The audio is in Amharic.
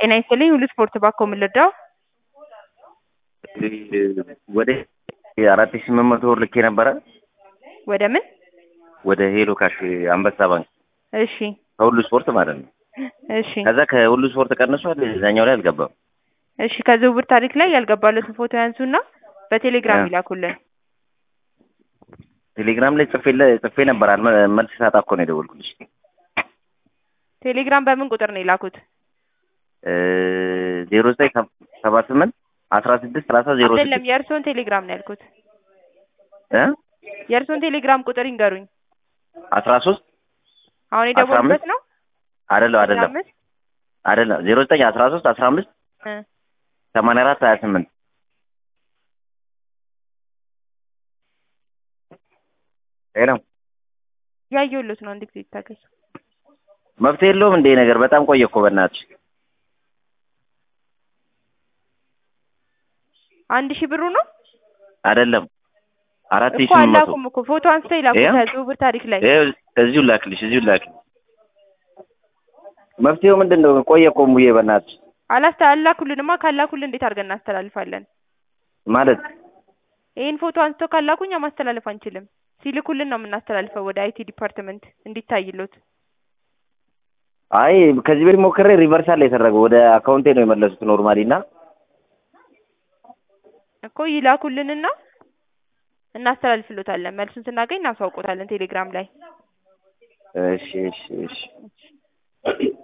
ጤና ይስጥልኝ ሁሉ ስፖርት ባኮ ምን ልርዳው? ወደ አራት ሺህ ስምንት መቶ ብር ልኬ ነበረ ወደ ምን? ወደ ሄሎ ካሽ አንበሳ ባንክ እሺ ከሁሉ ስፖርት ማለት ነው። እሺ ከዛ ከሁሉ ስፖርት ቀንሷል፣ እዛኛው ላይ አልገባም። እሺ ከዝውውር ታሪክ ላይ ያልገባለትን ፎቶ ያንሱና በቴሌግራም እ ይላኩልን። ቴሌግራም ላይ ጽፌ ጽፌ ነበር አልመ- መልስ ሳጣ እኮ ነው የደወልኩልሽ። ቴሌግራም በምን ቁጥር ነው የላኩት? ዜሮ ዘጠኝ ሰባ ስምንት አስራ ስድስት ሰላሳ ዜሮ አይደለም ስድስት የእርስዎን ቴሌግራም ነው ያልኩት። እ የእርስዎን ቴሌግራም ቁጥር ይንገሩኝ። አስራ ሶስት አሁን አስራ የደወሉበት አምስት ነው? አይደለም አስራ አይደለም አምስት አይደለም ዜሮ ዘጠኝ አስራ ሶስት አስራ አምስት እ ሰማንያ አራት ሀያ ስምንት ሄሎ ያየሁሎት ነው። አንድ ጊዜ ይታገሱ። መፍትሄ የለውም እንዴ ነገር በጣም ቆየ እኮ በእናትሽ አንድ ሺህ ብሩ ነው አይደለም አራት ሺህ እኮ ስምንት መቶ አላኩም እኮ ፎቶ አንስተው ይላኩ ይኸው። ከዝውውር ታሪክ ላይ ይኸው እዚሁ ላክልሽ እዚሁ ላክልሽ መፍትሄው ምንድን ነው ቆየ እኮ ሙዬ በእናትሽ አላስተ አላኩልንማ ካላኩልን እንዴት አድርገን እናስተላልፋለን? ማለት ይህን ፎቶ አንስተው ካላኩ እኛ ማስተላለፍ አንችልም። ሲልኩልን ነው የምናስተላልፈው ወደ አይቲ ዲፓርትመንት እንዲታይሎት። አይ ከዚህ በፊት ሞክሬ ሪቨርሳል ላይ የተደረገው ወደ አካውንቴ ነው የመለሱት ኖርማሊ እና እኮ ይላኩልንና እናስተላልፍሎታለን። መልሱን ስናገኝ እናሳውቆታለን ቴሌግራም ላይ። እሺ እሺ እሺ